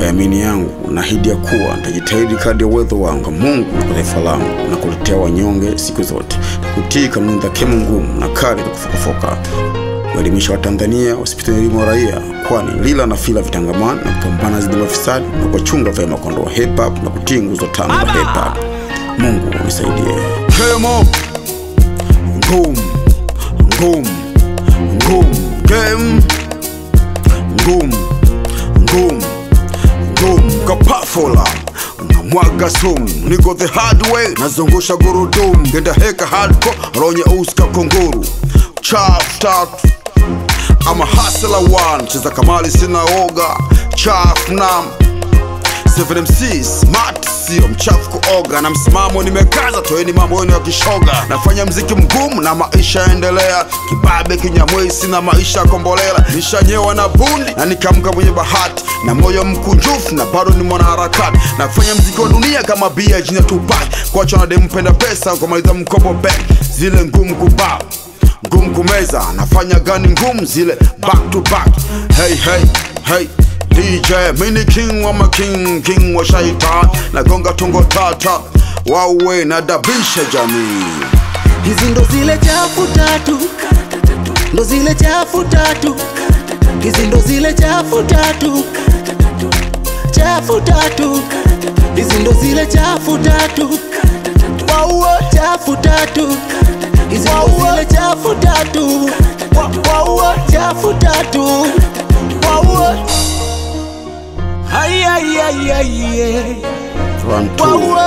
yamini yangu naahidi ya kuwa nitajitahidi kadri ya uwezo wangu Mungu kwa taifa langu na kuletea wanyonge siku zote na kutii kanuni za kemo ngumu na kali za kufokafoka kuelimisha Watanzania wasipite elimu wa raia, kwani lila na fila vitangamana na kupambana dhidi ya ufisadi na kuwachunga vyema kondoo wa hip hop na kutii nguzo tano za hip hop. Mungu nisaidie. Kemo ngum ngum ngum game ngum ngum ngum kapafula unamwaga sumu niko the hard way nazungusha gurudumu genda heka hardcore ronye uska kunguru chaf tatu ama hasela one cheza kamali sina oga chaf nam 7MC smart sio mchafu kuoga na msimamo nimekaza toeni mambo yenu ya kishoga nafanya mziki mgumu na maisha yaendelea kibabe kinyamwezi na maisha ya kombolela nishanyewa na bundi na nikamka mwenye bahati na moyo mkunjufu na bado ni mwanaharakati nafanya mziki wa dunia kama bia jina tupak kuacha na demu penda pesa kumaliza mkopo bank zile ngumu kubao ngumu kumeza nafanya gani ngumu zile back to back hey hey hey DJ mini king wa making king wa shaitan nagonga tungo tata wawe na dabisha jamii hizi ndo zile chafu tatu ndo zile chafu tatu hizi ndo zile chafu tatu chafu tatu hizi ndo zile chafu tatu wauo chafu tatu hizi ndo zile chafu tatu Wa- wauo chafu tatu wauo Ay, ay, ay, ay, ay. Run two. Wauo.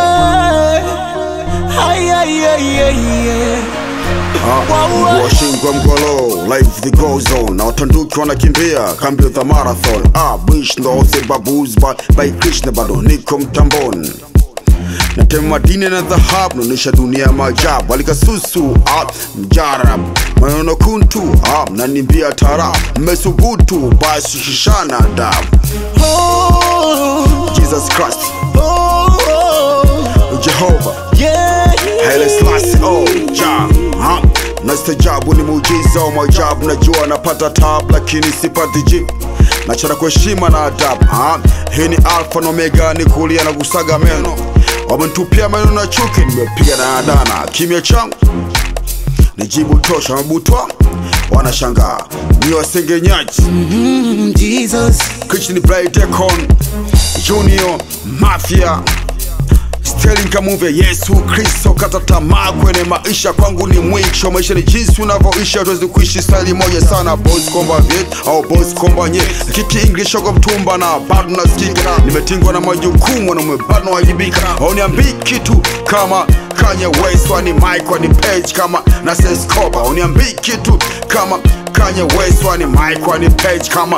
Ay, ay, ay, ay, ay. mguu wa shingo mgolo life the goes on na watanduki wanakimbia kambi za marathon ah bish ndo the babus by, by krishna bado niko mtamboni natema madini na dhahabu naonyesha dunia ya maajabu alikasusu ah, mjarab maneno kuntu ah, mnanimbia tarab mmesubutu basi shishana adabu Oh, jesus christ oh, oh. jehova Yeah, Haile Selassie, oh, ja, ha. Nastajabu ni muujiza wa maajabu, najua napata tabu lakini sipati jibu nachana kwa heshima na adabu ha. Hii ni alfa na omega, ni kulia na kusaga meno, wamenitupia maneno na chuki, nimepiga na adana kimya changu nijibu tosha, mabutwa wanashangaa ni wasengenyaji mm, Jesus. Kitchen Bright Decon Junior Mafia Sterling Kamuve Yesu Kristo kata tamaa kwenye maisha kwangu ni mwisho maisha ni jinsi unavyoishi hatuwezi kuishi style moja sana boss komba vet au boss komba nye kiki English kwa mtumba na bado nasikika nimetingwa na majukumu na bado nawajibika uniambii kitu kama Kanye West wani Mike wani Page kama na Sescoba uniambii kitu kama Kanye West wani Mike wani Page kama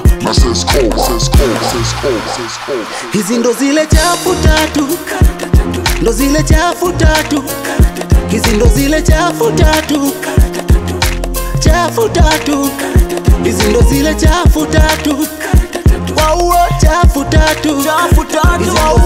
hizi ndo zile chafu tatu ndo zile chafu tatu hizi ndo zile chafu tatu chafu tatu hizi ndo zile chafu tatu wauo chafu tatu hizi ndo